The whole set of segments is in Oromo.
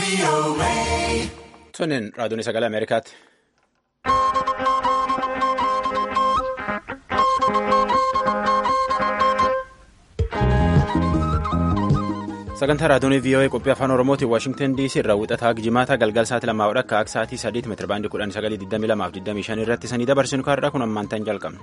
Sunin raadiyoon sagalee Ameerikaati. Sagantaa raadiyoon VOA qophii afaan Oromootiin Waashingtan DC irraa wixataa jimaata galgal sa'aatii lamaa akka akka sa'aatii sadiitti meetira baandii kudhan sagalii digdamii lamaaf digdamii shan irratti sanii dabarsinu kaarraa kun ammaan ta'an jalqabne.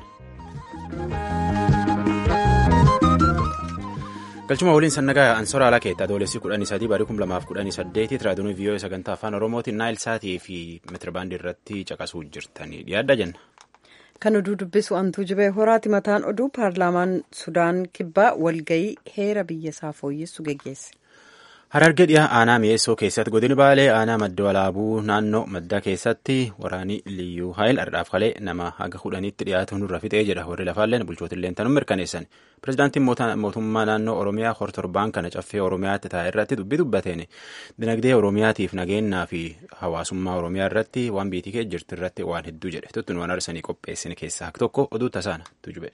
galchuma waliin sannagaa ansoora alaa keetta adoolessi kudhanii sadii barii kum lamaaf kudhanii saddeetitti raadiyoon VOA sagantaa afaan Oromootiin naayil saatii fi meetira baandii irratti caqasuu jirtanii dhiyaadha jenna. Kan oduu dubbisu antuu jibee horaati mataan oduu paarlaamaan Sudaan kibbaa walgayii heera biyya isaa fooyyessu geggeesse. Harargee dhiyaa aanaa mi'eessoo keessatti godini baalee aanaa madda walaabuu naannoo maddaa keessatti waraanii liyyuu haayil ardhaaf kalee nama haga kudhaniitti dhiyaatu nurra fixee jedha warri lafaalleen bulchootillee tanuu mirkaneessan. Pireezidaantiin mootummaa naannoo Oromiyaa hortorbaan kana caffee Oromiyaatti taa'e irratti dubbii dubbateen dinagdee Oromiyaatiif nageenyaa fi hawaasummaa Oromiyaa irratti waan biitii kee jirtu irratti waan hedduu jedhe tuttuun waan arsanii qopheessine keessaa tokko oduu tasaana tujube.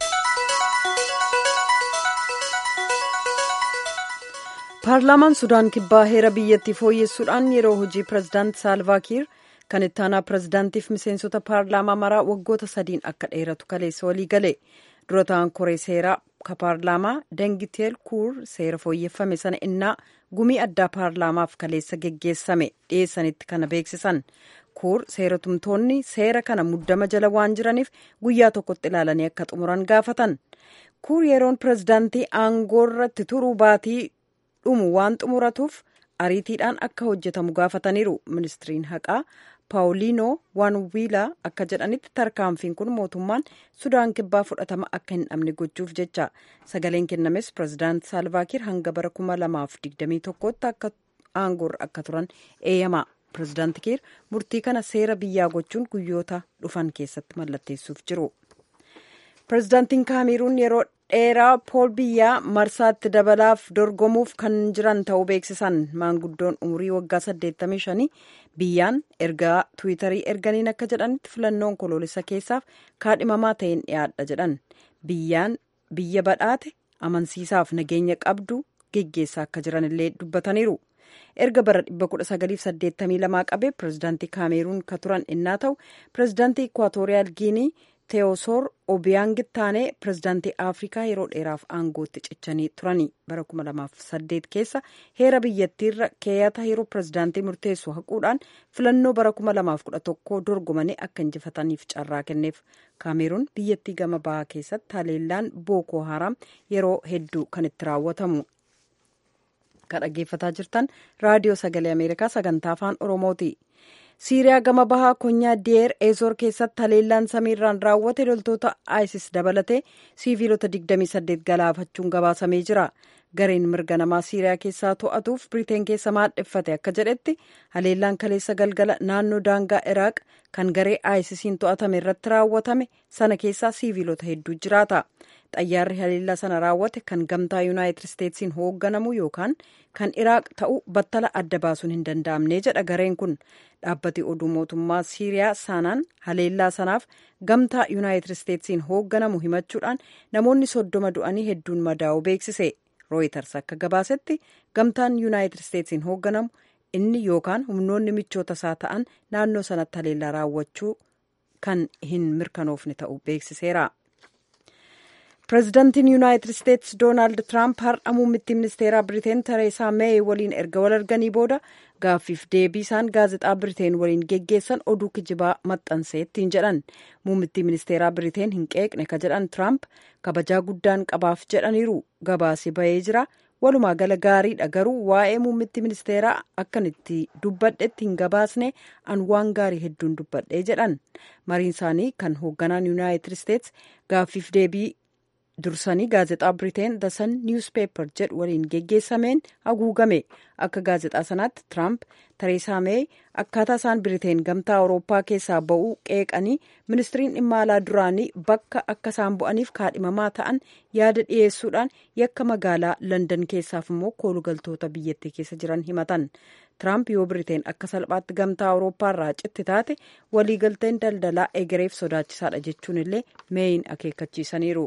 paarlaamaan sudaan kibbaa heera biyyattii fooyyessuudhaan yeroo hojii pireezidaant saalvaakiir kan itti aanaa pireezidaantiif miseensota paarlaamaa maraa waggoota sadiin akka dheeratu kaleessa walii gale dura ta'an koree seeraa ka paarlaamaa dangiteel kuur seera fooyyeffame sana innaa gumii addaa paarlaamaaf kaleessa geggeessame dhiyeessanitti kana beeksisan kuur seeratumtoonni seera kana muddama jala waan jiraniif guyyaa tokkotti ilaalanii akka xumuran gaafatan kuur yeroon pireezidaantii aangoorratti turuu baatii dhumu waan xumuratuuf ariitiidhaan akka hojjetamu gaafataniiru ministiriin haqaa paawuliinoo waan wiilaa akka jedhanitti tarkaanfiin kun mootummaan sudaan kibbaa fudhatama akka hin dhabne gochuuf jecha sagaleen kennames pireezidaant saalvaakiir hanga bara kuma lamaaf digdamii tokkotti akka aangoorra akka turan eeyyama pireezidaant kiir murtii kana seera biyyaa gochuun guyyoota dhufan keessatti mallatteessuuf jiru. pireezidaantiin kaameruun yeroo dheeraa pool biyyaa marsaatti dabalaaf dorgomuuf kan jiran ta'uu beeksisan maanguddoon umurii waggaa 85 biyyaan ergaa tiwiitarii erganiin akka jedhanitti filannoon koloolessa keessaaf kaadhimamaa ta'een dhiyaadha jedhan biyyaan biyya badhaate amansiisaaf nageenya qabdu geggeessaa akka jiran illee dubbataniiru. erga bara 1982 qabee pireezidaantii kaameruun ka turan innaa ta'u pireezidaantii ikwaatooriyaal giinii teewosoor obiyaangit taanee pireezidaantii afrikaa yeroo dheeraaf aangootti cichanii turanii bara 2008 keessa heera biyyattiirra keeyata yeroo pireezidaantii murteessu haquudhaan filannoo bara 2011 dorgomanii akka injifataniif carraa kenneef kaameruun biyyattii gama bahaa keessatti haleellaan bookoo haraam yeroo hedduu kan itti raawwatamu. kan dhaggeeffataa jirtan raadiyoo sagalee ameerikaa sagantaa afaan oromooti. siiriyaa gama bahaa konyaa diyeer eezoor keessatti haleellaan samiirraan raawwate loltoota isis dabalatee siiviilota 28 galaafachuun gabaasamee jira gareen mirga namaa siiriyaa keessaa to'atuuf biriteen keessa maadheffate akka jedhetti haleellaan kaleessa galgala naannoo daangaa iraaq kan garee isisiin to'atame irratti raawwatame sana keessaa siiviilota hedduu jiraata xayyaarri haleellaa sana raawwate kan gamtaa yuunaayitid isteetsiin hoogganamu yookaan kan iraaq ta'u battala adda baasuun hin danda'amne jedha gareen kun dhaabbati oduu mootummaa siiriyaa saanaan haleellaa sanaaf gamtaa yuunaayitid isteetsiin hoogganamu himachuudhaan namoonni soddoma du'anii hedduun madaa'u beeksise rooyitars akka gabaasetti gamtaan yuunaayitid isteetsiin hoogganamu inni yookaan humnoonni michoota isaa ta'an naannoo sanatti haleellaa raawwachuu kan hin mirkanoofne ta'u beeksiseera. pireezidaantiin yuunaayitid isteetsi doonaald tiraamp har'a muummittii ministeeraa biriteen tereesaa meey waliin erga wal arganii booda gaaffiif deebii isaan gaazexaa biriteen waliin geggeessan oduu kijibaa maxxansee ittiin jedhan muummittii ministeeraa biriteen hin qeeqne ka jedhan tiraamp kabajaa guddaan qabaaf jedhaniiru gabaasi bahee jira walumaa gala gaariidha garuu waa'ee muummittii ministeeraa akkan itti dubbadhetti hin gabaasne an waan gaarii hedduun dubbadhee jedhan mariin isaanii kan hoogganaan yuunaayitid isteetsi gaaffiif deebii dursanii gaazexaa biriteen the sun newspaper jedhu waliin geggeessameen haguugame akka gaazexaa sanaatti tiraamp tereesaa meey akkaataa isaan biriteen gamtaa awurooppaa keessaa ba'uu qeeqanii ministiriin dhimma alaa duraanii bakka akka isaan bu'aniif kaadhimamaa ta'an yaada dhiyeessuudhaan yakka magaalaa landan keessaaf immoo koolugaltoota biyyattii keessa jiran himatan tiraamp yoo biriteen akka salphaatti gamtaa awurooppaa irraa citti taate waliigalteen daldalaa egereef sodaachisaadha jechuun illee meeyin akeekkachiisaniiru.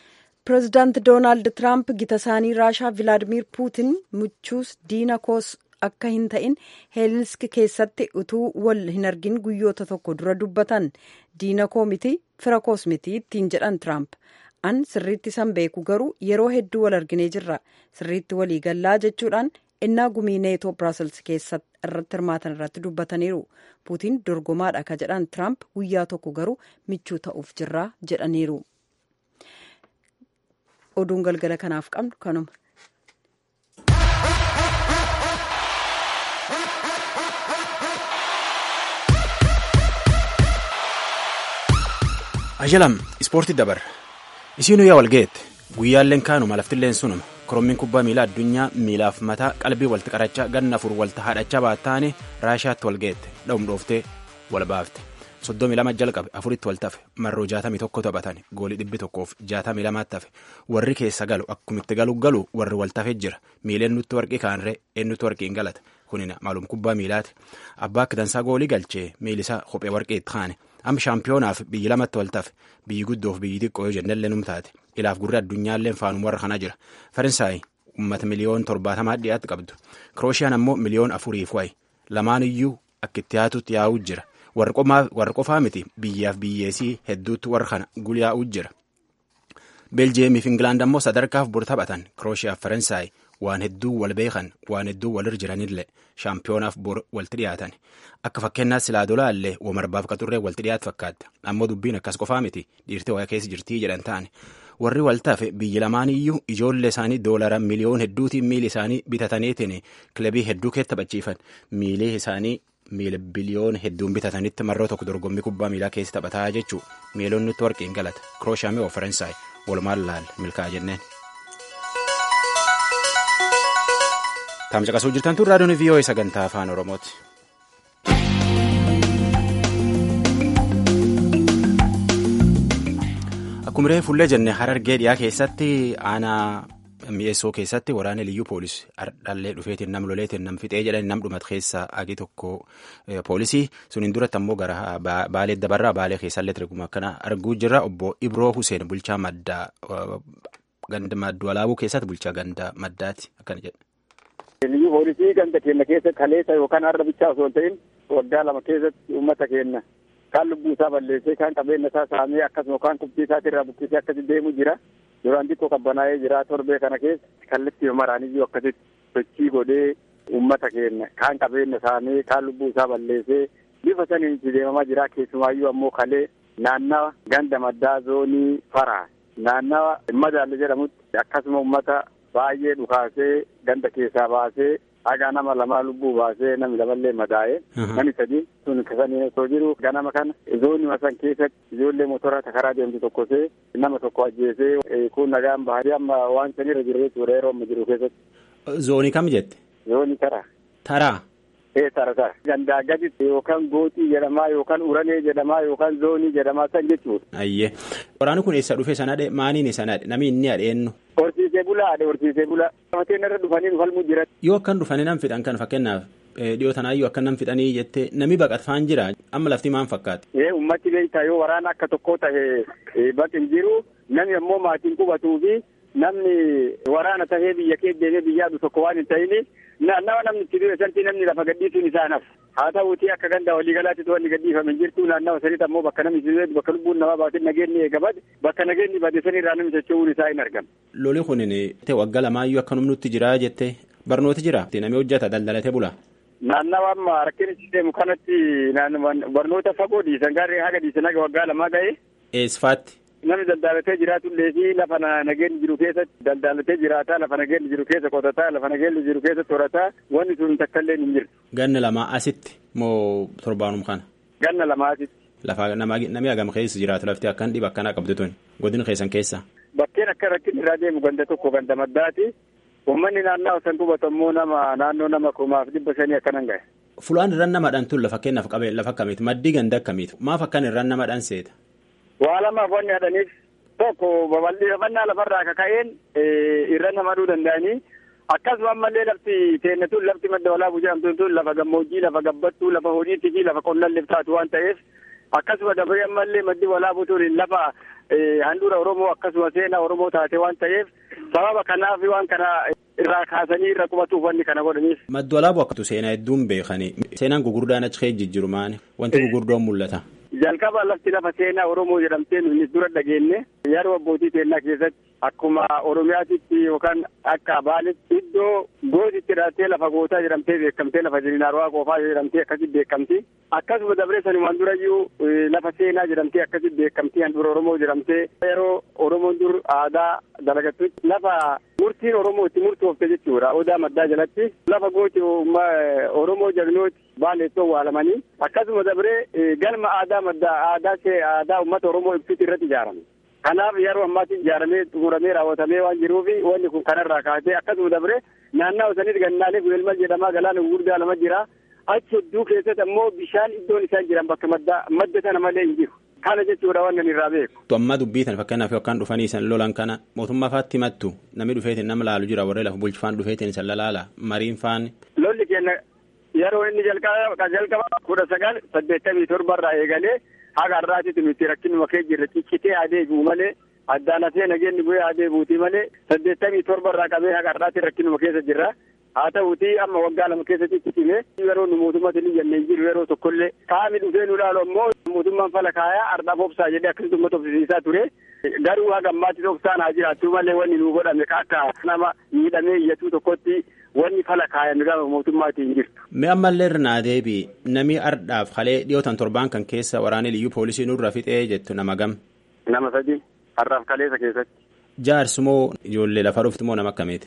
pireezidaant doonaald tiraamp gita isaanii raashaa vilaadimiir puutin muchuus diina koos akka hin ta'in heelsinki keessatti utuu wal hin argin guyyoota tokko dura dubbatan diina koo miti fira koos miti ittiin jedhan tiraamp an sirriitti san beeku garuu yeroo hedduu wal arginee jirra sirriitti walii gallaa jechuudhaan innaa gumii neetoo biraasels keessatti irratti hirmaatan irratti dubbataniiru puutiin dorgomaadha ka jedhan tiraamp guyyaa tokko garuu michuu ta'uuf jirra jedhaniiru oduun galgala kanaaf qabnu kanuma. Ajalam ispoortii dabarra. Isiinuu yaa walgeette guyyaalleen kaanuma laftilleen sunuma korommiin kubbaa miilaa addunyaa miilaaf mataa qalbii walti qarachaa ganna afur walta haadhachaa baattaane raashaatti walgeette dha'um dhooftee wal baafte soddomii lama jalqabe afuritti wal tafe marroo jaatamii tokko taphatan goolii dhibbi tokkoof jaatamii lamaatti tafe warri keessa galu akkumitti galu galu warri wal tafe jira miileen nutti warqii kaanree eenyutti warqii hin galata kunina maalum kubbaa miilaati abbaa akka dansaa goolii galchee miilisaa kophee warqii itti kaane amma shaampiyoonaaf biyyi lamatti wal tafe biyyi guddoof biyyi xiqqoo yoo jennellee numtaate ilaaf gurri addunyaalleen faanuma warra kana jira faransaay ummata miliyoon torbaatamaa dhiyaatti qabdu kiroosiyaan ammoo miliyoon afuriif wayi lamaan iyyuu akka itti yaatutti yaa'uu jira warra qofaa miti biyyaaf biyyeesii hedduutti warra kana gulyaa'uu jira beeljeemiif ingilaand ammoo sadarkaaf bor taphatan kirooshiyaaf faransaay waan hedduu wal beekan waan hedduu walir jiranillee shaampiyoonaaf bor walti dhiyaatan akka fakkeenyaaf silaa dolaallee womarbaaf qaxurree walti dhiyaatu fakkaata ammoo dubbiin akkas qofaa miti dhiirtee waa keessa jirtii jedhan ta'an warri waltaafe biyyi lamaan iyyuu ijoollee isaanii doolara miliyoon hedduutiin miili isaanii bitataniitiin kilabii hedduu keessa taphachiifan miilee isaanii miila biliyoon hedduun bitatanitti marroo tokko dorgommii kubbaa miilaa keessa taphataa jechuu miiloon nutti warqii hin galata kirooshaamii of faransaay walumaan laal milkaa jenneen. Taamcaqasuu jirtan tun raadiyoon VOA sagantaa afaan Oromooti. Akkuma reefu fuullee jenne harargee dhiyaa keessatti aanaa mi'eessoo keessatti waraana liyyuu poolisii dhaallee dhufeetiin nam loleetiin nam fixee jedhan nam dhumat keessa agii tokko poolisii suniin duratti ammoo gara baalee dabarraa baalee keessallee tirguma akkana arguu jirra obbo Ibroo Huseen bulchaa maddaa ganda madduu alaabuu keessatti bulchaa ganda maddaati akkana jedha. Liyyuu poolisii ganda keenya keessatti kaleessa yookaan har'a bichaa osoo hin ta'in waggaa lama keessatti uummata keenya kaan lubbuu isaa balleessee kaan qabeenya isaa saamee akkasuma kaan qubxii isaatii irraa buqqisee akkasi deemu jira. Duraan xiqqoo qabbanaa'ee jira torbee kana keessa kallattii maraaniyyuu akkasitti sochii godhee uummata keenya kaan qabeenya saamee kaan lubbuu isaa balleessee bifa saniin itti deemamaa jira keessumaayyuu ammoo kalee naannawa ganda maddaa zoonii faraa naannawa madaalle jedhamutti akkasuma uummata baay'ee dhukaasee ganda keessaa baasee haga nama lamaa lubbuu baasee namni lamallee madaa'ee namni sadii sun kasanii osoo jiru ganama kana zoonii san keessatti ijoollee motora karaa deemtu tokkosee nama tokko ajjeesee kun nagaan bahanii amma waan sanirra jiru jechuudha yeroo amma jiru keessatti. Zoonii kam jette? Zoonii taraa. Taraa. Ee tara tara. Gandaa gaditti yookaan gootii jedhamaa yookaan uranee jedhamaa yookaan zoonii jedhamaa san jechuudha. Ayyee. Waraanni kun eessa dhufe sanadhe maaniin sanadhe namni inni adheennu. Horsiisee bulaa adhe horsiisee bulaa. Mateen irra dhufanii dhufalmuu jiran. Yoo akkan dhufanii nam fixan kan fakkeenyaaf dhiyoo tanaayyuu akka nam fixanii jettee nami baqatfaan jira amma lafti maan fakkaate. Ee ummatti beektaa yoo waraana akka tokkoo ta'e baqin jiru namni ammoo maatiin qubatuu fi namni waraana tahee biyya kee deemee biyyaa dhufu tokko waan hin ta'ini naannawa namni itti du'e santi namni lafa gadhiisuun isaa naf haa ta'uutii akka ganda waliigalaatti wanni gadhiifame hin jirtu naannawa sanitti ammoo bakka namni itti bakka lubbuun namaa baatin nageenni eegabad bakka nageenni bade sanirraa namni socho'uun isaa hin argamu. Loli kunin waggaa lamaayyuu akka nutti jira jettee barnooti jira namni hojjeta daldalatee bula. Naannawa amma rakkinichi deemu kanatti barnoota fagoo dhiisan gaarree haga dhiisan haga waggaa lamaa ga'e. Eesfaatti. Namni daldalatee jiraatullee fi lafa nageenyi jiru keessatti daldalatee jiraataa lafa nageenyi jiru keessa qotataa lafa nageenyi jiru keessa torataa wanni sun takkaillee hin jirtu. Ganna lamaa asitti moo torbaanum kana? Ganna lamaa asitti. Lafa namni hagam keessa jiraatu lafti akkan dhiba akkanaa qabdu tuni godina keessan keessa. Bakkeen akka rakkin irraa deemu ganda tokko ganda maddaati. Uummanni naannoo san qubatu ammoo nama naannoo nama kumaaf dhibba shanii akkanan gahe. Fulaan irraan namadhaan tun lafa kennaaf qabee lafa akkamiiti maddii ganda akkamiiti maaf akkan irraan namadhaan seeta. Waa lamaaf wanni hadhaniif tokko babal'ifannaa lafarraa kaka'een irra namaduu danda'anii akkasuma ammallee lafti teenne tun lafti madda walaabuu jedhamtu tun lafa gammoojjii lafa gabbattuu lafa horiitii fi lafa qonnalleef taatu waan ta'eef akkasuma dabaree ammallee maddi walaabuu tun lafa handhuura Oromoo akkasuma seenaa Oromoo taate waan ta'eef sababa kanaaf waan kana irraa kaasanii irra qubatuuf wanni kana godhaniif. Maddu alaaboo akkatu seenaa hedduun beekani. Seenaan gugurdaan achi keessa jijjiiru maani? Wanti gugurdoon mul'ata. Jalqaba lafti lafa seenaa Oromoo jedhamtee nuyi dura dhageenye yeroo abbootii seenaa keessatti akkuma Oromiyaatitti yookaan akka Baaletti iddoo gootitti hidhattee lafa gootaa jedhamtee beekamtee lafa jiriinaarwaa qofaa jedhamtee akkasitti beekamti. Akkasuma dabree sanumaan durayyuu lafa seenaa jedhamtee akkasitti beekamti handhuura Oromoo jedhamtee yeroo Oromoon dur aadaa dalagattutti lafa murtiin Oromoo itti murtoofte jechuudha. Odaa maddaa jalatti lafa gooti Oromoo jagnooti baaleettoo waalamanii akkasuma dabree galma aadaa maddaa aadaa aadaa uummata Oromoo ibsuuti irratti ijaarame. Kanaaf yeroo ammaatti ijaaramee xumuramee raawwatamee waan jiruuf wanni kun kanarraa kaasee akkasuma dabree naannaa sanitti gannaalee guyelmal jedhamaa galaana gurguddaa lama jira. Achi hedduu keessatti ammoo bishaan iddoon isaan jiran bakka madda madda sana malee hin jiru. Kana jechuudha waan nan irraa beeku. Amma dubbiitan fakkeenyaaf yookaan dhufanii san lolan kana mootummaa faatti himattu namni dhufeetiin nama laalu jira warree lafa bulchifaan dhufeetiin san lalaala mariin faan. Lolli keenya yeroo inni jalqaba jalqaba kudha sagal saddeettamii torbarraa eegalee haga har'aatitti nuti rakkinuma kee jirre ciccitee adeemu malee addaan hafee nageenyi bu'ee adeemuuti malee saddeettamii torbarraa qabee haga har'aatti rakkinuma keessa jirra. haa ta'uuti amma waggaa lama keessatti cicime yeroo nu mootummaatti ni jennee jiru yeroo tokkollee qaami dhufee nu ilaalu ammoo mootummaan fala kaayaa ardhaaf obsaa jedhee akkasitti uummata obsisiisaa ture garuu haga ammaatti obsaan haa jiraattu malee wanni nu godhame akka nama miidhamee iyyatu tokkotti wanni fala kaayame gaafa mootummaatti hin jirtu. Mee ammallee irraa deebii namni ardhaaf halee dhiyootan torbaan kan keessa waraanni liyyuu poolisii nurra fixee jettu nama gam. Nama sadi har'aaf kaleessa keessatti. Jaarsi moo ijoollee lafa dhufti moo nama akkamiiti?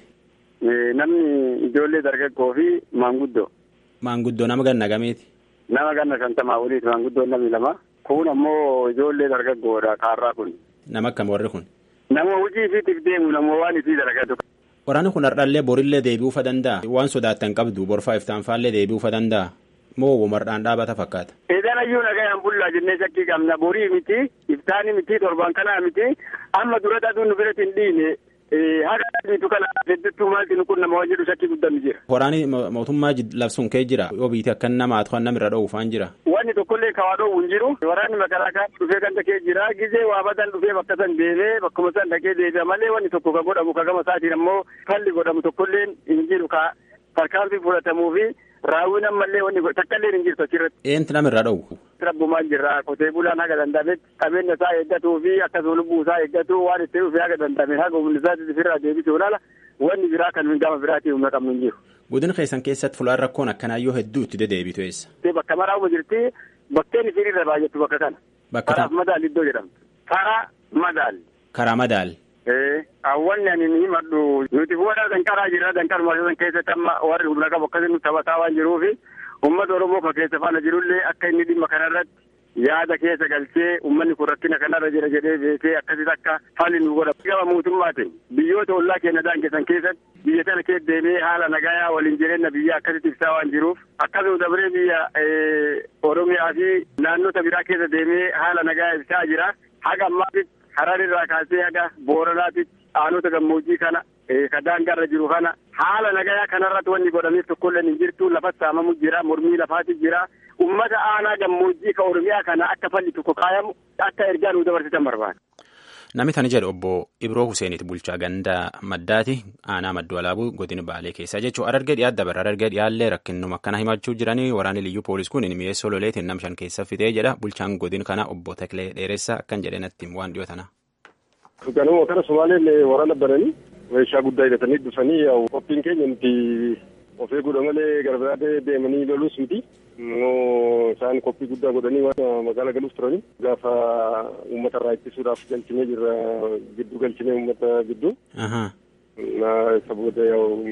Namni ijoollee dargaggoo fi maanguddoo. Maanguddoo nama ganna gamiiti? Nama ganna shantamaa oliiti maanguddoon namni lama. Kun ammoo ijoollee dargaggoodha kaarraa kun. Nama akkam warri kun? Nama hojii isiitiif deemu nama waan isii dalagatu. Waraanni kun har'allee borillee deebi'uufa danda'a. Waan sodaattan qabdu borfaa iftaanfaallee deebi'uufa danda'a. Moo womardhaan dhaabata fakkaata? Eedan ayyuu nagayaan bullaa jennee shakkii qabna. Borii miti, iftaani miti, torban kanaa miti. Amma dura aduun nu biratti hin dhiine. Haga adiitu kana hedduttuu maalti nu kun nama jedhu shakkii guddaan jira. Waraanni mootummaa labsuun kee jira. Yoo biite akka nama haa nama irra dhoowwufaan jira. Wanni tokkollee kawaa dhoowwu hin jiru. Waraanni magaalaa dhufee kan takee jira. Gizee waa badan dhufee bakka san deemee bakkuma san dhaqee deebi'a malee wanni tokko ka godhamu ka gama isaatiin ammoo falli godhamu tokkollee hin jiru ka tarkaanfii fudhatamuu fi raawwiin ammallee wanni takkaallee hin jirtu achirratti. Eenti nama irra dhoowwu. Rabbumaan jirra qotee bulaan haga danda'ametti qabeenya isaa eeggatuu fi akkasuma lubbuu isaa eeggatu waan itti dhufee haga danda'ame haga humni isaatti ofirraa deebisuu laala wanni biraa kan gama biraatii humna qabnu hin jiru. Godina keessan keessatti fulaan rakkoon akkanaayyoo hedduu itti dedeebitu eessa? Bakka maraa'uma jirti bakkeen isiin irra baay'attu bakka kana. Bakka Karaaf madaal iddoo jedhamtu. Karaa madaal. Karaa madaal. Awwanni ani ni himadhu nuti fuudhaa danqaraa jira danqaruma san keessatti amma warri humna qabu akkasii nu taphataa waan jiruufi uummata Oromoo kan keessa faana jirullee akka inni dhimma kanarratti yaada keessa galchee uummanni kun rakkina kanarra jira jedhee beekee akkasitti akka falli nu godha. Gama mootummaatiin biyyoota ollaa keenya daangessan keessatti biyya tana keessa deemee haala nagayaa waliin jireenya biyya akkasitti ibsaa waan jiruuf akkasuma dabree biyya Oromiyaa fi naannota biraa keessa deemee haala nagayaa ibsaa jira. Haga ammaatitti Hararirraa kaasee haga Booranaatitti aanota gammoojjii kana ka daangaarra jiru kana haala nagayaa kanarratti wanni godhameef tokkollee hin jirtu lafatti saamamu jira mormii lafaati jira ummata aanaa gammoojjii ka oromiyaa kana akka falli tokko kaayamu akka ergaa nu dabarsitan barbaada. Namni tani jedhu obbo Ibroo Huseeniiti bulchaa gandaa maddaati aanaa madduu alaabuu godina baalee keessaa jechuun arargee dhiyaa dabara arargee dhiyaallee rakkinnuma akkana himachuu jiranii waraanni liyyuu poolis kun mi'eessoo loleetiin nam shan keessa fixee jedha bulchaan godina kana obbo Taklee Dheeressaa akkan jedhe natti waan dhiyoo tana. Ganuma kana Somaaleen waraana bananii meeshaa guddaa hidhatanii dhufanii qophiin keenya nuti of eeguudha malee gara biraa deemanii loluus miti. Immoo isaan qophii guddaa godhanii waan magaalaa galuuf turanii gaafa uummata irraa ittisuudhaaf galchinee jirra gidduu galchinee uummata gidduu. Isa booda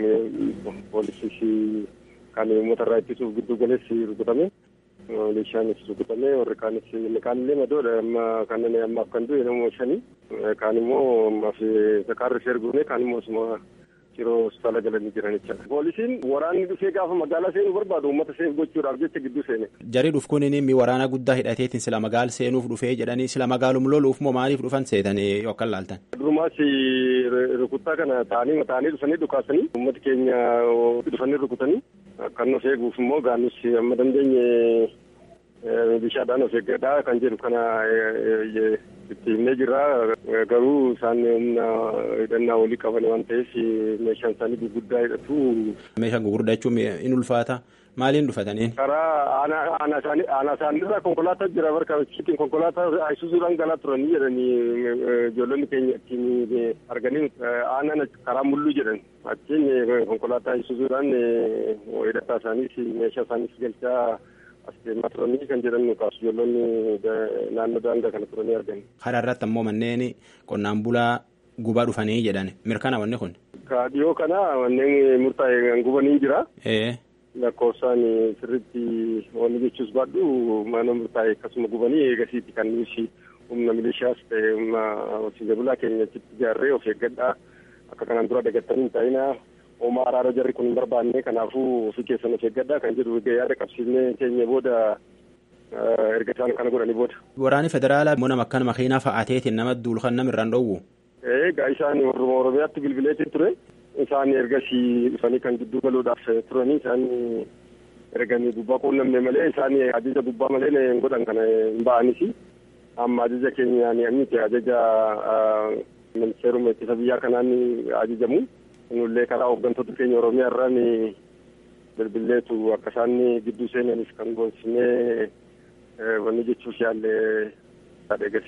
poolisii kan uummata irraa ittisuuf gidduu galeessi rukutame. Meeshaanis rukutame warri kaanis kaanillee madoodha amma kanneen ammaaf kan du'e namoo shanii kaan immoo ammaaf sakaarri ishee erguune kaan immoo osuma yeroo hospitaala galanii jiran jechuudha. Poolisiin waraanni dhufee gaafa magaalaa seenuu barbaadu uummata seef gochuudhaaf jecha gidduu seene. Jarii dhuf kun mi waraana guddaa hidhateetiin sila magaal seenuuf dhufee jedhanii sila magaalum loluuf moo maaliif dhufan seetanii yookaan laaltan. Durumaas rukuttaa kana taa'anii taa'anii dhufanii dhukaasanii uummati keenya dhufanii rukutanii kan of eeguuf immoo gaanus amma dandeenye bishaadhaan of eeggadhaa kan jedhu kana itti himnee jirra garuu isaan humna hidhannaa walii qaban waan ta'eef meeshaan isaanii gurguddaa hidhatu. Meeshaan gurguddaa jechuun in ulfaata maaliin dhufataniin? Karaa aanaa isaaniirraa konkolaataa jira barka ittiin konkolaataa isuusuudhaan galaa turanii jedhanii ijoollonni keenya ittiin arganii aanaan karaa mulluu jedhan achiin konkolaataa isuusuudhaan hidhataa isaaniis meeshaa isaaniis galchaa as deemaa turanii kan jedhan kaasu ijoollonni naannoo daangaa kana turanii argani. Karaa irratti ammoo manneen qonnaan bulaa gubaa dhufanii jedhan mirkana wanni kun. Ka dhiyoo kana manneen murtaa'e gubanii jira. lakkoofsaan sirriitti wanni jechuus baadhu mana murtaa'e akkasuma gubanii eegasiiti kan nuti humna milishaas ta'e humna horsiisee bulaa keenya achitti ijaarree of eeggadhaa akka kanaan dura dagattanii hin taa'inaa homaa araara jarri kun hin barbaanne kanaafuu ofii keessan of eeggadhaa kan jedhu yaada qabsiifnee keenya booda erga isaan kana godhanii booda. Waraanni federaalaa immoo nama akkan makiinaa fa'aateetiin nama duulkan nama irraan dhoowwu. Egaa isaan Oromiyaatti bilbileetiin ture. isaan ergasii dhufanii kan gidduu galuudhaaf turanii isaan erganii gubbaa quunnamne malee isaan ajaja gubbaa malee hin godhan kana hin ba'anis amma ajaja keenyaan miti ajaja ministeeruma ittisa biyyaa kanaan ajajamu nullee karaa hooggantoota keenya oromiyaa irraan bilbilleetu akka isaan gidduu seenanis kan goonsinee wanni jechuuf yaalle eegasi.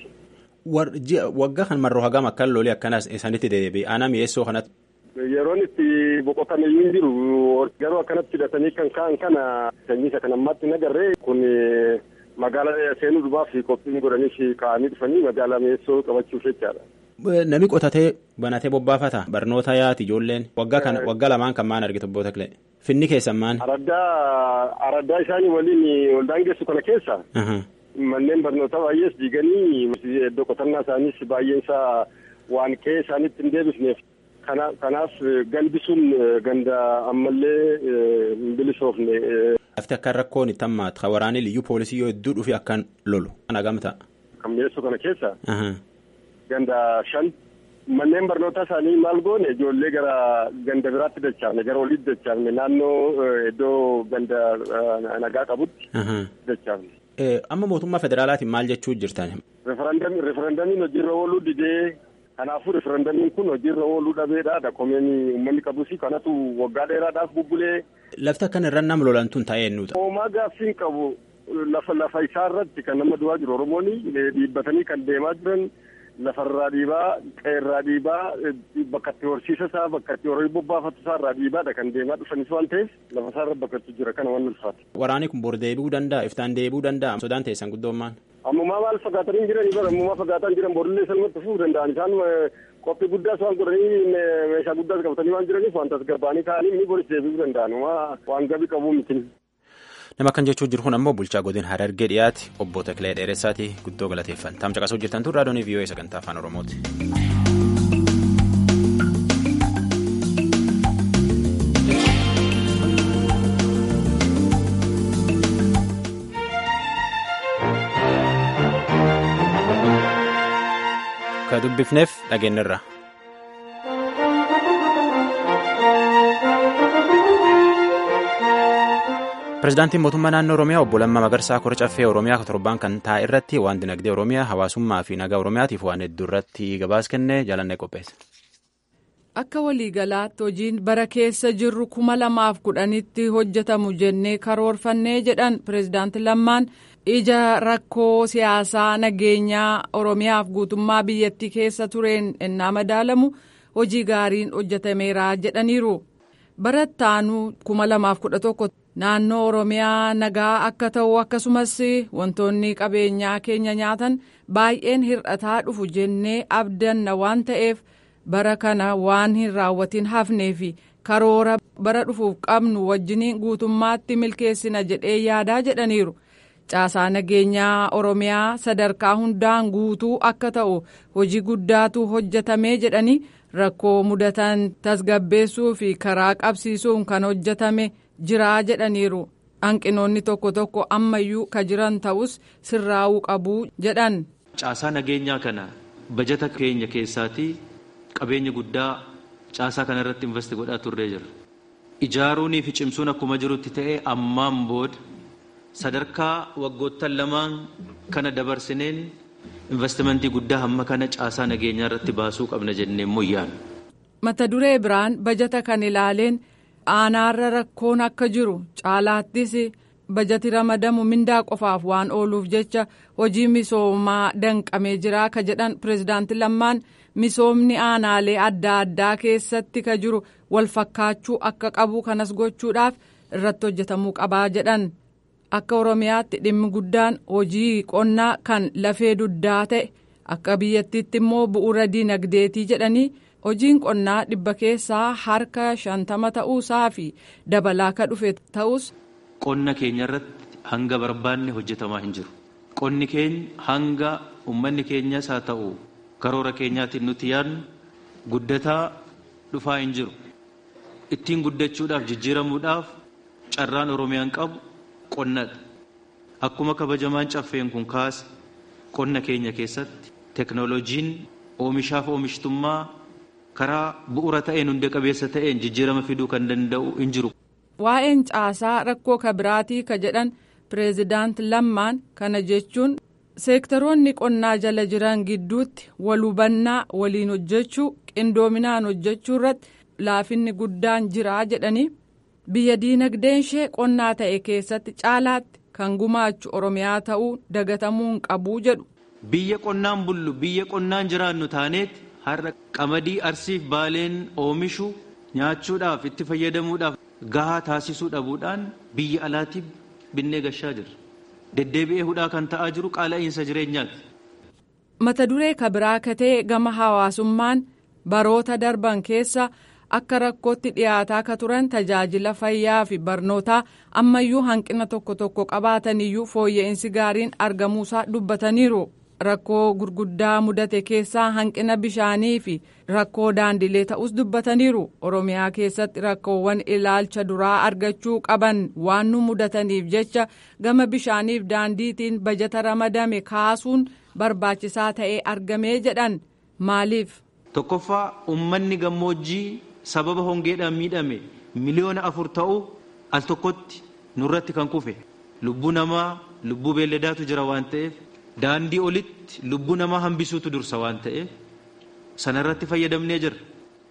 Waggaa kan marroo hagam akkan lolee akkanas isaanitti deebi'e aanaa mi'eessoo kanatti. Yeroon itti boqotan iyyuu hin jiru garuu akkanatti hidhatanii kan ka'an kana sanyii isa kan ammaatti hin agarree kun magaalaa seenuu dhumaaf qophiin godhaniif ka'anii dhufanii magaalaa mi'eessoo qabachuuf jechaadha. Nami qotatee banatee bobbaafata barnoota yaati ijoolleen waggaa kana waggaa lamaan kan maan argite obbo Taklee finni keessan maan. Araddaa araddaa isaanii waliin ol daangessu kana keessa. Manneen barnootaa baay'ees diiganii iddoo qotannaa isaaniis baay'een isaa waan ka'ee isaaniitti hin deebisneef. kanaaf galbisuun ganda ammallee hin bilisoofne. Lafti akka rakkoon itti hammaatu kan waraanni liyyuu poolisii yoo hedduu dhufe akkan lolu kana gamta. Kan mi'eessoo kana keessa. Ganda shan manneen barnootaa isaanii maal goone ijoollee gara ganda biraatti dachaafne gara oliitti dachaafne naannoo iddoo ganda nagaa qabutti dachaafne. Amma mootummaa federaalaatiin maal jechuu jirtan? Referendamiin hojiirra ooluu didee kanaafuu referendamiin kun hojiirra ooluu dhabeedha dakomeen uummanni qabus kanatu waggaa dheeraadhaaf bubbulee. Lafti akkan irra nam lolantuun taa'ee nuuta. Hoomaa gaaffiin qabu lafa lafa isaa irratti kan nama du'aa jiru Oromoon dhiibbatanii kan deemaa jiran lafarraa dhiibaa qeerraa dhiibaa bakka itti horsiisa isaa bakka itti horii bobbaafatu isaa irraa dhiibaadha kan deemaa dhufanis waan ta'eef lafa isaa irra bakka itti jira kana waan ulfaata. Waraanni kun bor deebi'uu danda'a iftaan deebi'uu danda'a sodaan teessan guddoommaan. ammumaa maal fagaatanii jiran bara ammumaa fagaataan jiran borillee salmatti fufuu danda'an isaan qophii guddaas waan godhanii meeshaa guddaas qabatanii waan jiraniif waan tasgabbaanii ka'anii inni boris deebi'uu danda'an waan gabii qabuu miti. Nama kan jechuu jiru kun ammoo bulchaa godina Harargee dhiyaati obbo Takilee Dheeressaati guddoo galateeffan. Taamsa qasuu jirtan tun raadiyoon VOA sagantaa afaan Oromooti. Ka dubbifneef dhageenyarra. Pireezidaantiin mootummaa naannoo Oromiyaa obbo Lammaa Magarsaa kora caffee Oromiyaa torbaan kan taa'e irratti waan dinagdee Oromiyaa hawaasummaa fi nagaa Oromiyaatiif waan hedduu irratti gabaas kennee jaalannee qopheesse. Akka waliigalaatti hojiin bara keessa jirru kuma lamaaf kudhanitti hojjetamu jennee karoorfannee jedhan pireezidaanti Lammaan ija rakkoo siyaasaa nageenyaa Oromiyaaf guutummaa biyyattii keessa tureen ennaa madaalamu hojii gaariin hojjetameera jedhaniiru. Barattaanuu kuma lamaaf kudha tokko naannoo Oromiyaa nagaa akka ta'u akkasumas wantoonni qabeenyaa keenya nyaatan baay'een hir'ataa dhufu jennee abdanna waan ta'eef. bara kana waan hin raawwatin hafnee fi karoora bara dhufuuf qabnu wajjiniin guutummaatti milkeessina jedhee yaadaa jedhaniiru caasaa nageenyaa oromiyaa sadarkaa hundaan guutuu akka ta'u hojii guddaatu hojjetamee jedhanii rakkoo mudatan tasgabbeessuu fi karaa qabsiisuun kan hojjetame jiraa jedhaniiru hanqinoonni tokko tokko ammayyuu ka jiran ta'us sirraa'uu qabuu jedhan. caasaa nageenyaa kana bajata keenya keessaatii. qabeenya guddaa caasaa kana irratti investi godhaa turree jira ijaaruunii fi cimsuun akkuma jirutti ta'ee ammaan booda sadarkaa waggoottan lamaan kana dabarsineen investimentii guddaa hamma kana caasaa nageenyaa irratti baasuu qabna jennee moyyaan. mata duree biraan bajata kan ilaaleen aanaarra rakkoon akka jiru caalaattis bajati ramadamu mindaa qofaaf waan ooluuf jecha hojii misoomaa danqamee jira ka jedhan pirezidaanti lammaan misoomni aanaalee adda addaa keessatti ka jiru wal fakkaachuu akka qabu kanas gochuudhaaf irratti hojjetamuu qabaa jedhan akka oromiyaatti dhimmi guddaan hojii qonnaa kan lafee duddaa ta'e akka biyyattiitti immoo bu'uura diinagdeetii jedhanii. hojiin qonnaa dhibba keessaa harka shantama ta'uusaa fi dabalaa ka dhufe ta'us. qonna keenya irratti hanga barbaanne hojjetamaa hin jiru qonni keenya hanga ummanni keenyas haa ta'u karoora keenyaatiin nuti yaadnu guddataa dhufaa hin jiru ittiin guddachuudhaaf jijjiiramuudhaaf carraan oromiyaan qabu qonnadha akkuma kabajamaan caffeen kun kaase qonna keenya keessatti teknooloojiin oomishaaf oomishtummaa karaa bu'uura ta'een hunda qabeessa ta'een jijjiirama fiduu kan danda'u hin jiru. Waa'een caasaa rakkoo kabiraatii ka jedhan pireezidaant lammaan kana jechuun seektaroonni qonnaa jala jiran gidduutti wal hubannaa waliin hojjechuu qindoominaan hojjechuu irratti laafinni guddaan jiraa jedhanii biyya diinagdeen ishee qonnaa ta'e keessatti caalaatti kan gumaachu oromiyaa ta'uu dagatamuu hin qabuu jedhu. Biyya qonnaan bullu biyya qonnaan jiraannu taaneeti. har'a qamadii arsiif baaleen oomishu nyaachuudhaaf itti fayyadamuudhaaf gahaa taasisuu dhabuudhaan biyya alaatiif binnee gashaa jirra. Deddeebi'ee hudhaa kan ta'aa jiru qaala'iinsa jireenyaati. Mata duree kabiraa katee gama hawaasummaan baroota darban keessa akka rakkootti dhiyaataa ka turan tajaajila fayyaa fi barnootaa ammayyuu hanqina tokko tokko qabaataniyyuu fooyya'insi gaariin argamuusaa dubbataniiru. rakkoo gurguddaa mudate keessaa hanqina bishaanii fi rakkoo daandilee ta'us dubbataniiru oromiyaa keessatti rakkoowwan ilaalcha duraa argachuu qaban waan nu mudataniif jecha gama bishaaniif daandiitiin bajata ramadame kaasuun barbaachisaa ta'ee argamee jedhan maaliif. tokkoffaa ummanni gammoojjii sababa hongeedhaan miidhame miliyoona afur ta'u al tokkotti nurratti kan kufe lubbuu namaa lubbuu beelladaatu jira waan ta'eef. daandii olitti lubbuu namaa hambisuutu dursa waan ta'eef sanarratti fayyadamnee jirra.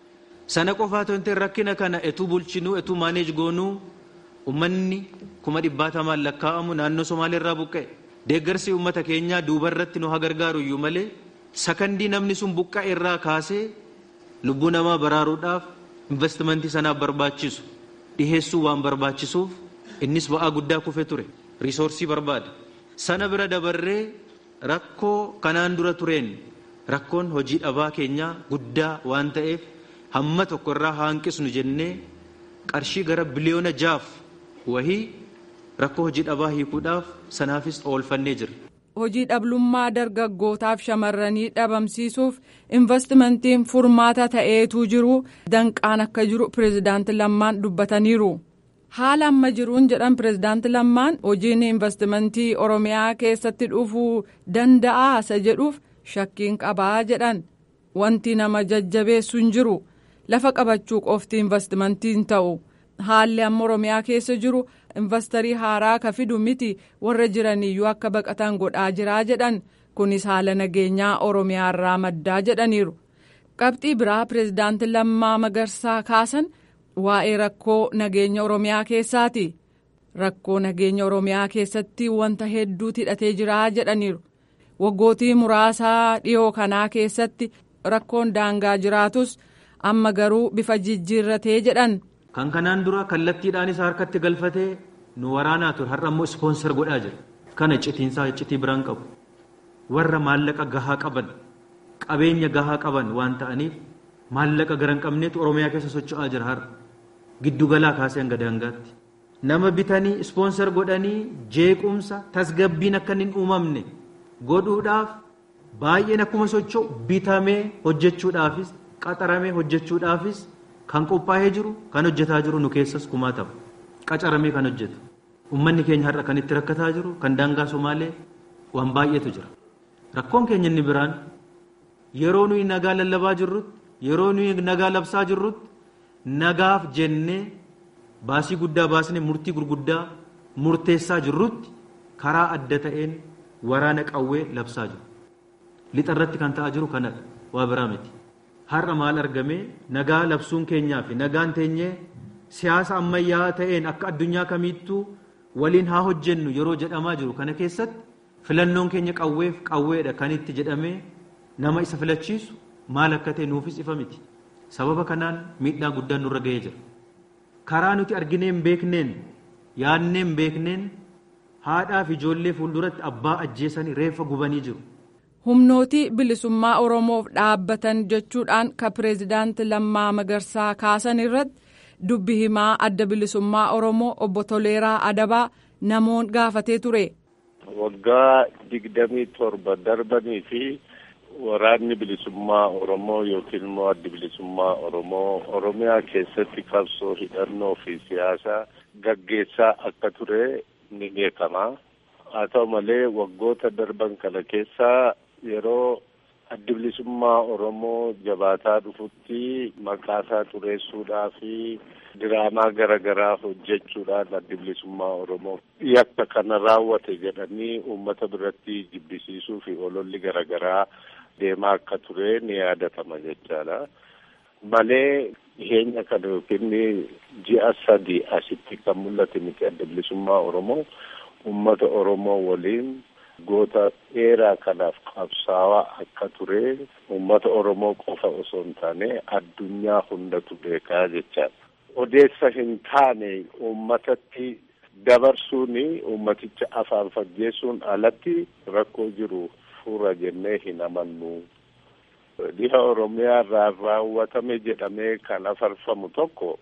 Sana qofaa ta'e rakkina kana etuu bulchinuu etuu maaneej goonuu uummanni kuma dhibbaatamaan lakkaa'amu naannoo Somaaleerraa buqqa'e. Deeggarsi uummata keenyaa duubarratti nu haa gargaaru iyyuu malee sakandii namni sun buqqa'e irraa kaasee lubbuu namaa baraaruudhaaf investimentii sanaaf barbaachisu dhiheessuu waan barbaachisuuf innis ba'aa guddaa kufe ture riisoorsii barbaada. Sana bira dabarree rakkoo kanaan dura tureen rakkoon hojii dhabaa keenyaa guddaa waan ta'eef hamma tokko irraa hanqisnu jennee qarshii gara biliyoona jaaf wahii rakkoo hojii dhabaa hiikuudhaaf sanaafis oolfannee jirra. Hojii dhabummaa dargaggootaaf shamarranii dhabamsiisuuf investimentiin furmaata ta'eetu jiru danqaan akka jiru pireezidaanti Lammaan dubbataniiru. haala amma jiruun jedhan pireezidaanti lammaan hojiin investimentii oromiyaa keessatti dhufuu danda'a isa jedhuuf shakkiin qabaa jedhan wanti nama jajjabeessu hin jiru lafa qabachuu qofti investimentiin ta'u haalli amma oromiyaa keessa jiru investarii haaraa ka fidu miti warra jiraniyyuu akka baqatan godhaa jiraa jedhan kunis haala nageenyaa oromiyaa irraa maddaa jedhaniiru qabxii biraa pireezidaanti lammaa magarsaa kaasan. waa'ee rakkoo nageenya oromiyaa keessaati rakkoo nageenya oromiyaa keessatti wanta hedduutu hidhatee jira jedhaniiru waggootii muraasaa dhiyoo kanaa keessatti rakkoon daangaa jiraatus amma garuu bifa jijjiirratee jedhan. kan kanaan dura kallattiidhaanis harkatti galfatee nu waraanaa ture har'a immoo ispoonsar godhaa jira kana citiinsaa citii biraan qabu warra maallaqa gahaa qaban qabeenya gahaa qaban waan ta'aniif maallaqa gara hin qabneetu oromiyaa keessa socho'aa jira har'a. giddugalaa kaasee hanga daangaatti nama bitanii ispoonsar godhanii jeequmsa tasgabbiin akka hin uumamne godhuudhaaf baay'een akkuma socho'u bitamee hojjechuudhaafis qaxaramee hojjechuudhaafis kan qophaa'ee jiru kan hojjetaa jiru nu keessas kumaatama qacaramee kan hojjetu ummanni keenya har'a kan itti rakkataa jiru kan daangaa somaalee waan baay'eetu jira rakkoon keenya inni biraan yeroo nuyi nagaa lallabaa jirrutti yeroo nuyi nagaa labsaa jirrutti nagaaf jennee baasii guddaa baasnee murtii gurguddaa murteessaa jirrutti karaa adda ta'een waraana qawwee labsaa jiru. Lixa irratti kan ta'aa jiru kanadha waa biraa miti. Har'a maal argamee nagaa labsuun keenyaa fi nagaan teenyee siyaasa ammayyaa ta'een akka addunyaa kamiittuu waliin haa hojjennu yeroo jedhamaa jiru kana keessatti filannoon keenya qawweef qawweedha kan itti jedhamee nama isa filachiisu maal akka ta'e nuufis ifa miti. Sababa kanaan miidhaa guddaan nurra ga'ee jira. Karaa nuti arginee hin beekneen yaadnee hin beekneen haadhaa fi ijoollee fuulduratti abbaa ajjeesanii reeffa gubanii jiru. humnootii bilisummaa oromoof dhaabbatan jechuudhaan ka pireezidaanti lammaa magarsaa kaasan irratti dubbi himaa adda bilisummaa oromoo obbo Toleeraa Adabaa namoon gaafatee ture. Waggaa digdamii torba darbanii fi waraanni bilisummaa oromoo yookiin immoo addi bilisummaa oromoo oromiyaa keessatti qabsoo hidhannoo fi siyaasaa gaggeessaa akka ture ni beekama. Haa ta'u malee waggoota darban kana keessaa yeroo addi bilisummaa Oromoo jabaataa dhufutti maqaasaa xureessuudhaa fi diraamaa garaagaraa hojjechuudhaan addi bilisummaa Oromoo yakka kana raawwate jedhanii uummata biratti jibbisiisuu fi ololli garaagaraa deemaa akka ture ni yaadatama jechaadha. Malee dhiyeenya kana yookiin ji'a sadii asitti kan mul'ate miti adda bilisummaa Oromoo uummata Oromoo waliin goota dheeraa kanaaf qabsaawaa akka ture uummata Oromoo qofa osoo hin taane addunyaa hundatu beekaa jechaadha. Odeessa hin taane uummatatti dabarsuun uummaticha afaan faggeessuun alatti rakkoo jiru fura jennee hin amannu. Dhiha Oromiyaa irraa raawwatame jedhamee kan afarfamu tokko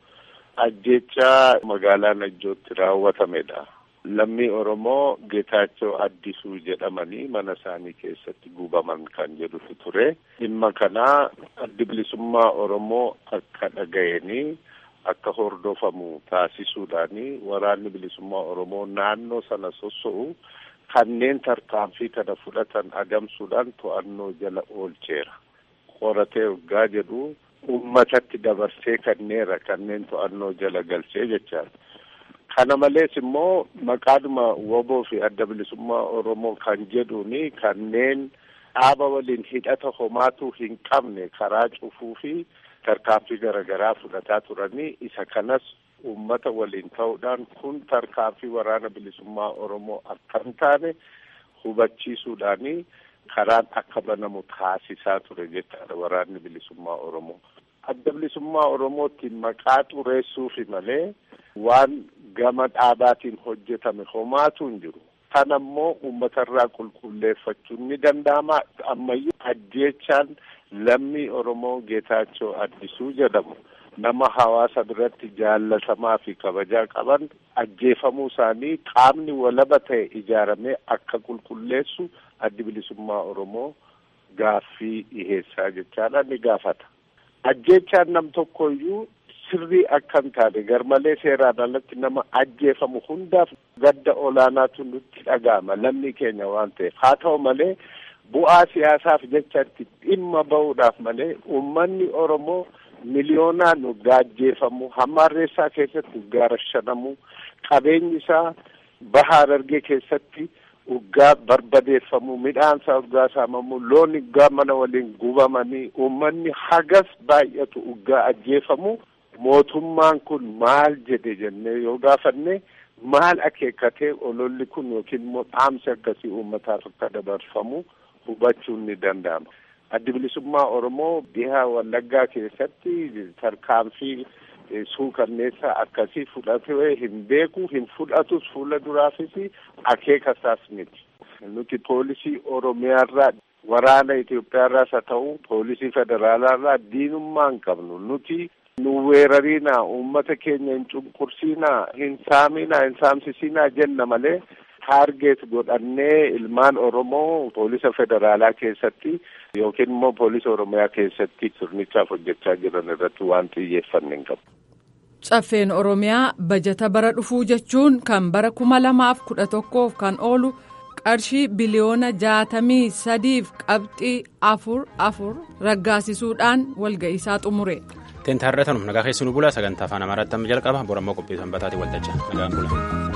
ajjechaa magaalaa Najjootti raawwatamedha. Lammii Oromoo Geetaachoo Addisuu jedhamanii mana isaanii keessatti gubaman kan jedhutu ture. Dhimma kanaa addi bilisummaa Oromoo akka dhaga'anii akka hordofamu taasisuudhaani waraanni bilisummaa Oromoo naannoo sana sosso'u kanneen tarkaanfii kana fudhatan adamsuudhaan to'annoo jala oolcheera. Qoratee waggaa jedhu uummatatti dabarsee kanneera kanneen to'annoo jala galchee jechaadha. Kana malees immoo maqaadhuma woboo fi adda bilisummaa Oromoo kan jedhuuni kanneen dhaaba waliin hidhata homaatu hin qabne karaa cufuu fi tarkaanfii garaagaraa fudhataa turanii isa kanas uummata waliin ta'uudhaan kun tarkaanfii waraana bilisummaa Oromoo akka hin taane hubachiisuudhaani karaan akka banamu taasisaa ture jechaadha waraanni bilisummaa Oromoo. Adda bilisummaa Oromootti maqaa xureessuufi malee waan gama dhaabaatiin hojjetame homaatu hin jiru. Kana immoo uummatarraa qulqulleeffachuun ni danda'ama. Ammayyuu ajjeechaan lammii Oromoo Geetaachoo Addisuu jedhamu nama hawaasa biratti jaallatamaa fi kabajaa qaban ajjeefamuu isaanii qaamni walaba ta'e ijaaramee akka qulqulleessu addi bilisummaa Oromoo gaaffii dhiheessaa jechaadha ni gaafata. Ajjeechaan nam tokkoyyuu sirrii akka hin taane garmalee seeraan alatti nama ajjeefamu hundaaf gadda olaanaatu nutti dhaga'ama lammii keenya waan ta'eef haa ta'u malee bu'aa siyaasaaf jecha itti dhimma ba'uudhaaf malee uummanni Oromoo miliyoonaan gaajjeefamu hamma harreessaa keessatti gaarashanamu qabeenyi isaa baha Harargee keessatti uggaa barbadeeffamu midhaan isaa uggaa saamamu loon uggaa mana waliin gubamanii uummanni hagas baay'atu uggaa ajjeefamu mootummaan kun maal jedhe jennee yoo gaafanne maal akeekkatee ololli kun yookiin immoo dhaamsi akkasii uummataaf akka dabarfamu hubachuun ni danda'ama. Addi bilisummaa Oromoo dhiha Wallaggaa keessatti tarkaanfii suukanneessaa akkasii fudhatee hin beeku hin fudhatus fuula duraafis akeeka isaas miti. Nuti poolisii Oromiyaarraa waraana Itoophiyaarraas haa ta'u poolisii federaalaarraa diinummaa hin qabnu nuti nu weerariinaa uummata keenya hin cunqursiinaa hin saaminaa hin saamsisinaa jenna malee taargeet godhannee ilmaan Oromoo poolisa federaalaa keessatti yookiin immoo poolisa Oromiyaa keessatti sirnichaaf hojjechaa jiran irratti waan xiyyeeffanne hin qabu. Caffeen Oromiyaa bajata bara dhufuu jechuun kan bara kuma lamaaf kudha tokkoof kan oolu qarshii biliyoona jaatamii sadiif qabxii afur afur raggaasisuudhaan walga'iisaa xumure. Teentarreetanum nagaa keessi nu bula sagantaa afaan amaaraatti amma jalqaba borammoo qophii sanbataatiin waltajjaa nagaan bula.